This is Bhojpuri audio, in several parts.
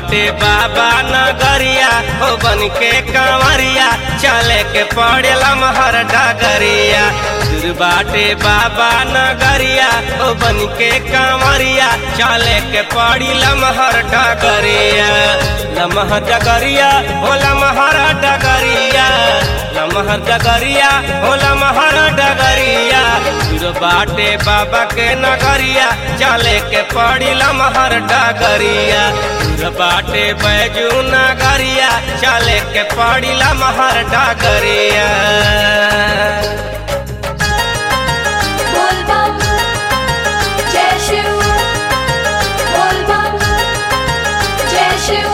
बाटे बाबा नगरिया हो बन के कांवरिया चले के पड़ेला महर डगरिया दूर बाटे बाबा नगरिया हो बन के कांवरिया चले के पड़ी लमहर डगरिया लमहर डगरिया हो लमहर डगरिया लमहर डगरिया हो लमहर डगरिया दूर बाटे बाबा के नगरिया चले के पड़ी लमहर डगरिया दूर बाटे बैजू नगरिया चले के पड़ी लमहर डगरिया बोल बम जय शिव बोल बम जय शिव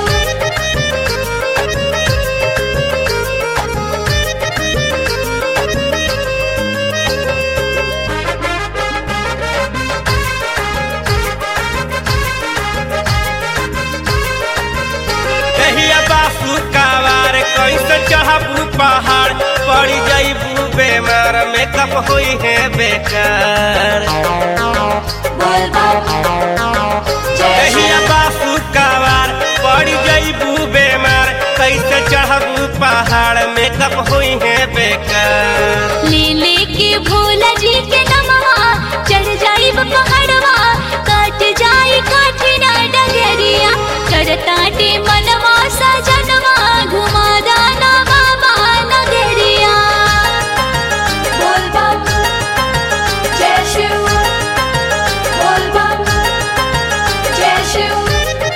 कहिया बासु कावार कैसे चढ़बू पहाड़ पड़ी जईबू बेमार में कब होई है बेकार बोल बम जय कहिया शिव बासु कावार पड़ी जईबू बेमार कैसे चढ़बू पहाड़ में कब होई है बेकार ले ले के भोला जी के नमवा चढ़ जाई पहाड़वा काट जाई काठिना डगरिया चढ़ताटे मनवा सजनवा घुमा दाना बाबा नगरिया बोल बम जय शिव बोल बम जय शिव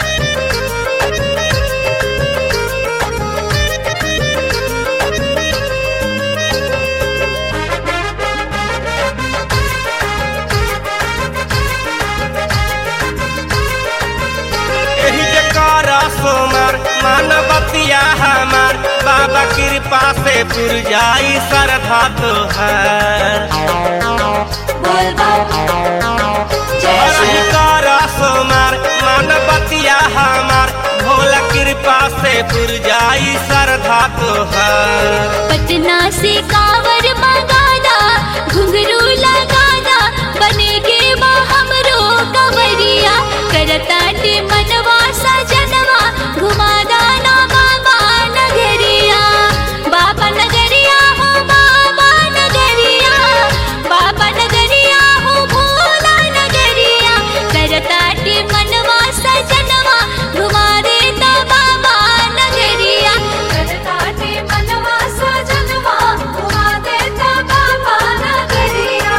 एही जे कर सोमर मानवतिया हमार बाबा कृपा से पुर जाई श्रद्धा तोहार बोल बम जय हरही शिव कर सोमर मानवतिया हमार भोला कृपा से पुर जाई श्रद्धा तोहार पटना से कांवर मंगाना घुंघरू लगाना बने के बा हमरो कंवरिया करताटे मनवा सजनवा घुमा दाना बाबा नगरिया बाबा नगरिया हो बाबा नगरिया बाबा नगरिया हो भोला नगरिया करताटे मनवा सजनवा घुमा देता बाबा नगरिया करताटे मनवा सजनवा घुमा देता बाबा नगरिया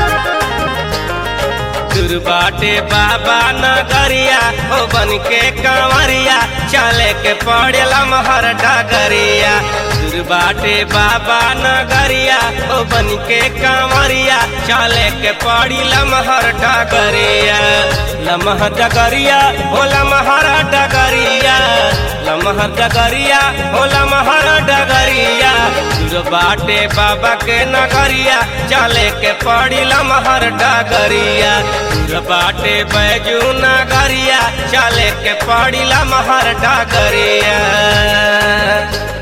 दूर बाटे बाबा नगरिया हो बन के कांवरिया चले के पड़ेला महर डगरिया दूर बाटे बाबा नगरिया हो बन के कांवरिया चले के पड़ी लमहर डगरिया लमहर डगरिया हो लमहर डगरिया लमहर डगरिया हो लमहर डगरिया दूर बाटे बाबा के नगरिया चले के पड़ी लमहर डगरिया दूर बाटे बैजू नगरिया चले के पड़ी लमहर डगरिया